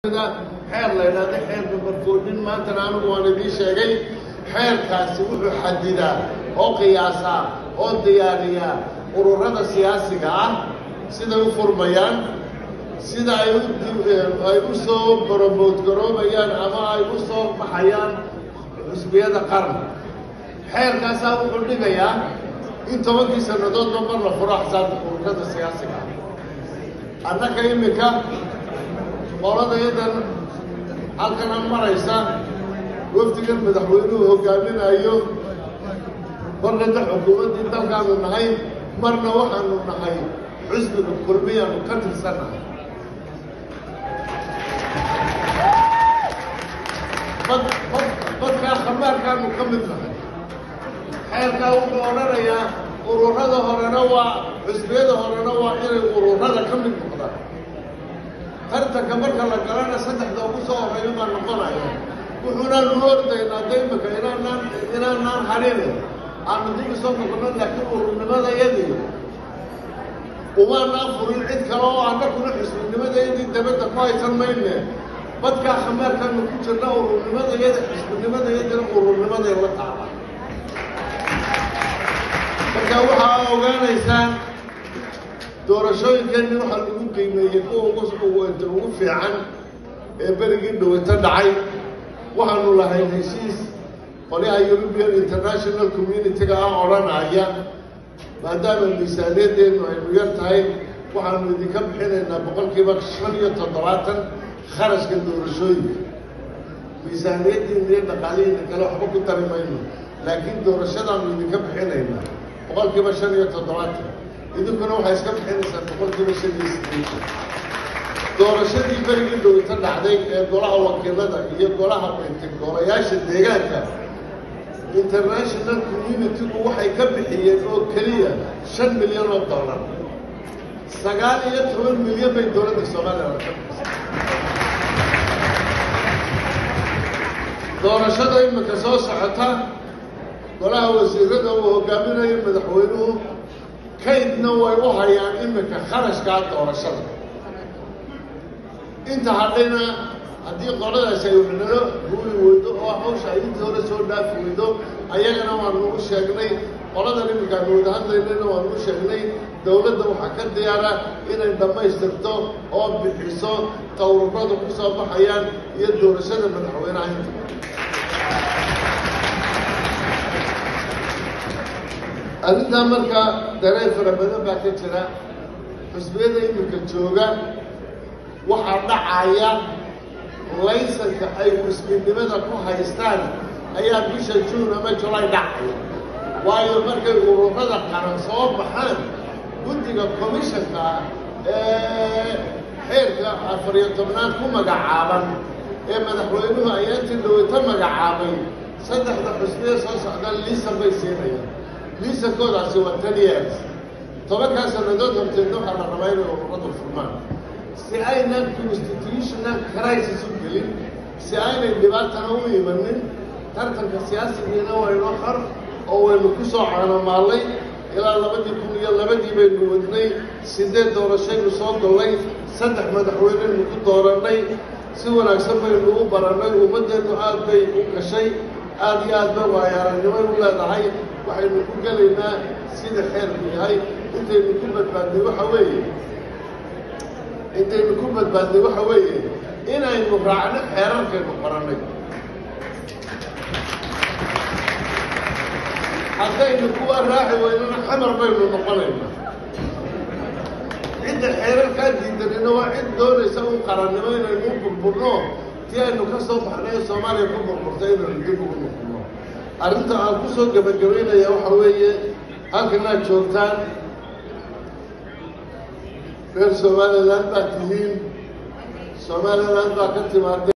xeer la yidhahdo xeerka barkoodhin maantana anigu waan idiin sheegay xeerkaasi wuxuu xadidaa oo qiyaasaa oo diyaariyaa ururada siyaasiga ah siday u furmayaan sida ay ay u soo boromoodgaroobayaan ama ay u soo baxayaan xusbiyada qaran xeerkaasaa wuxuu dhigayaa in tobankii sannadoodba mar la furo axsaabta ururada siyaasiga ah annaka iminka qoladayadan halkanan maraysa wafdigan madaxweynuhu hogaaminayo marnada xukuumaddii dalkaanu nahay marna waxaanu nahay xusbiga kulmiyaanu ka tirsannahay bad bad badkaa khamaarkaanu ka mid nahay xeerkaa wuxuu odhanayaa ururada horena waa xusbiyada horena waa inay ururada ka mid noqdaan tartanka marka la galana saddexda ugu soo horeeyo baa noqonaya wuxuunaan u ordaynaa daymaka inaanaan inaanaan hadhine aanu dib usoo noqono laakiin ururnimadayadii umaanaan furin cid kale oo annakuna xisbinimadayadii dabadda ku haysan mayne badkaa khamaarkaanu ku jirna ururnimadayada xisbinimadayadina ururnimaday la taala marka waxaa ogaanaysaan doorashooyinkeenni waxaa lagu qiimeeyey kuwa uguwenta ugu fiican ee berigii dhaweyto dhacay waxaanu lahayn heshiis qolyaha european international community-ga ah odhanaya maadaama miisaaniyadeennu aynu yar tahay waxaanu idinka bixinaynaa boqolkiiba shan iyo toddobaatan kharashka doorashooyinka miisaaniyaddiina iyo dhaqaalihiina kale waxba ku tari mayno laakiin doorashadaanu idinka bixinaynaa boqolkiiba shan iyo toddobaatan idinkuna waxay iska bixinaysaan boqolkiiba shan iyo sideetan doorashadii berigii dhaweyto dhacday ee golaha wakiilada iyo golaha golayaasha deegaanka international community-gu waxay ka bixiyeen oo keliya shan milyan oo dollar sagaal iyo toban milyan bay dowladda somalilan ka bixisay doorashada imika soo socota golaha wasiirada uu hogaaminayo madaxweynuhu kaydna way u hayaan imika kharashkaa doorashada inta hadhayna haddii qoladaasi ay waxnalo guuli weydo oo hawsha ay intii hore soo dhaafi weydo ayagana waanu u sheegnay qoladan iminkaanu wada hadlaynayna waanu u sheegnay dowladda waxaa ka diyaara inay dhammaystirto oo bixiso tawruradu ku soo baxayaan iyo doorashada madaxweynaha inta arrintaa markaa dareen fara badan baa ka jira xusbiyada iminka jooga waxaa dhacaya laysanka ay xusbinimada ku haystaan ayaa bisha juun ama julay dhacaya waayo markay ururada qaran soo baxaan guddiga commishanka ee xeerka afariyo tobnaad ku magacaaban ee madaxweynuhu ayaantii dhaweyto magacaabay saddexda xusbiya soo socda liisan bay siinayaan liisankoodaasi waa ten years tobankaa sannadood horteedna waxaa la rabaa inay ururadu furmaan si aynan constitutional crisis u gelin si aynay dhibaatana u imanin tartanka siyaasigiina waynoo xor oo waynu ku soo caanomaallay ilaa labadii kun iyo labadii baynu wadnay sideed doorashaynu soo gollay saddex madaxweyneynu ku doorannay si wanaagsan baynu u barannay ummaddeennu aad bay u gashay aad iyo aad bay waayaaragnimay u leedahay waxaynu ku gelaynaa sida xeerku yahay intaynu ku badbaadnay waxa weeye intaynu ku badbaadnay waxa weeye inaynu raacno xeerarkaynu qorannay haddaynu kuwa raaci weynana xamar baynu noqonaynaa cidda xeerarkaa diidanina waa cid doonaysa un qarannimo inaynu u burburno tii aynu ka soo baxnay ee soomaaliya ku burburtay inaynu dib ugu noqono arrinta aan ku soo gebagabaynaya waxa weeye halkan aad joogtaan reer somaliland baad tihiin somaliland baa ka timaada